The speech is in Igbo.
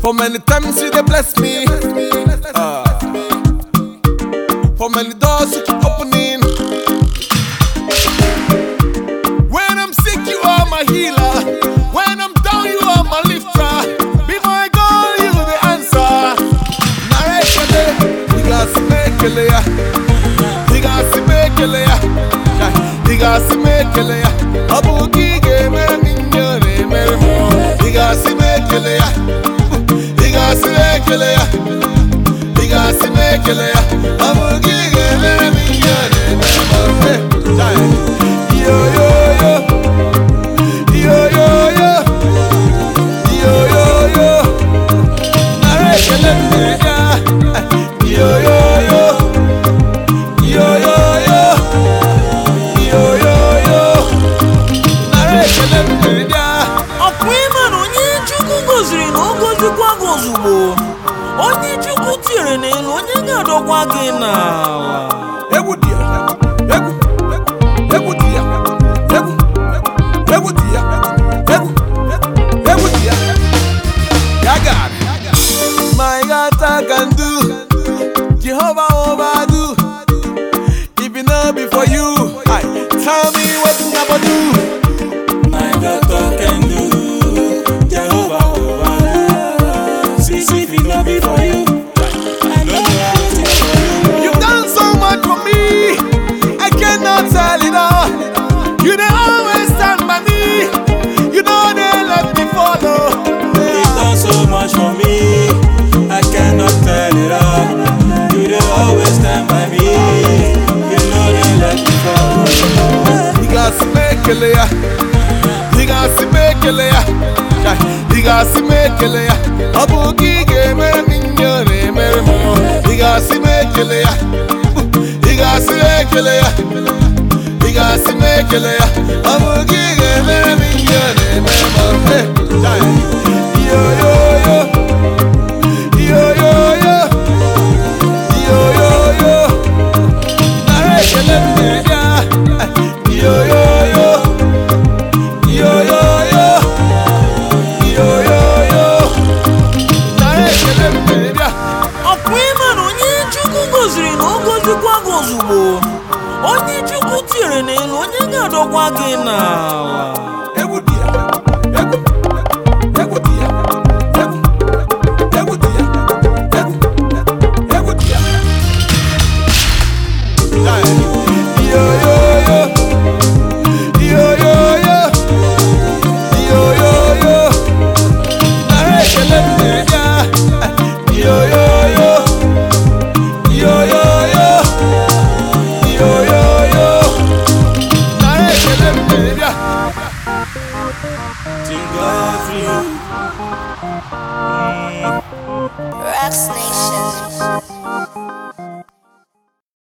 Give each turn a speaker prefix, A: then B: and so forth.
A: For many times you dey bless me. Ah. For many doors you keep opening. When I'm sick, you are my healer. When I'm down, you are my lifter. Before I go, you the answer. Narekele, digasi mekele ya. Digasi mekele ya. Ya, Digasi mekele ya. Abu gige mere minyo ne mere mo. Digasi mekele ya. Digasi mekele ya. Digasi mekele ya. Abu gige mere minyo ne mere mo. Hey, jai. Yo yo yo. Yo yo yo. Yo yo yo. Narekele mne ya. Yo yo yo. Yo yo yo. Yo yo yo. Narekele mne ya.
B: ọkwa ịma na onye chukwu goziri na o gozikwa gị ozugbo onye chukwu tinyere n'elu onye ga-adọkwa gị n'ala
A: Egwu dị ya. Egwu. Egwu dị ya. Egwu. Egwu dị ya. Egwu. Egwu dị ya. Ya God. My God I can do. Jehovah overdo. If it not be for you, I tell me what I gonna do.
C: My God can do Jehovah over See, see if it not be for you I don't know how to for you
A: You've done so much for me. I cannot tell it all. You dey always stand by me. You know they let me follow.
C: You've done so much for me I cannot tell it all You dey always stand by me You know they let me fall
A: Digasi mekele ya. Digasi mekele ya. Chai, Digasi mekele ya. Ọ bụ gị ga-emere m ihe ọ na-emere m. Digasi mekele ya. Digasi mekele ya. Digasi mekele ya. Ọ bụ gị ga-emere m ihe ọ na-emere m. Hey, chai. Yo yo yo. Yo yo yo. Yo yo yo. Nara ekele m na-ebịa. Yo yo yo. Yo yo yo. Yo yo yo. Nara ekele m na-ebịa.
B: ọkwa ịma na onye chukwu goziri na o gozikwa gị ozugbo onye chukwu tinyere n'elu onye ga-adọkwa gị n'ala
A: Egwu dị ya. Egwu. Egwu dị ya. Egwu. Egwu dị ya. Egwu. Egwu dị ya. Jai. Yo yo yo. Yo yo yo. Yo yo yo. Nara ekele m na-ebịa. Yo yo yo. Yo yo yo. Yo yo yo. Nara ekele m na-ebịa.
C: Thank God for you
D: Rex Nation.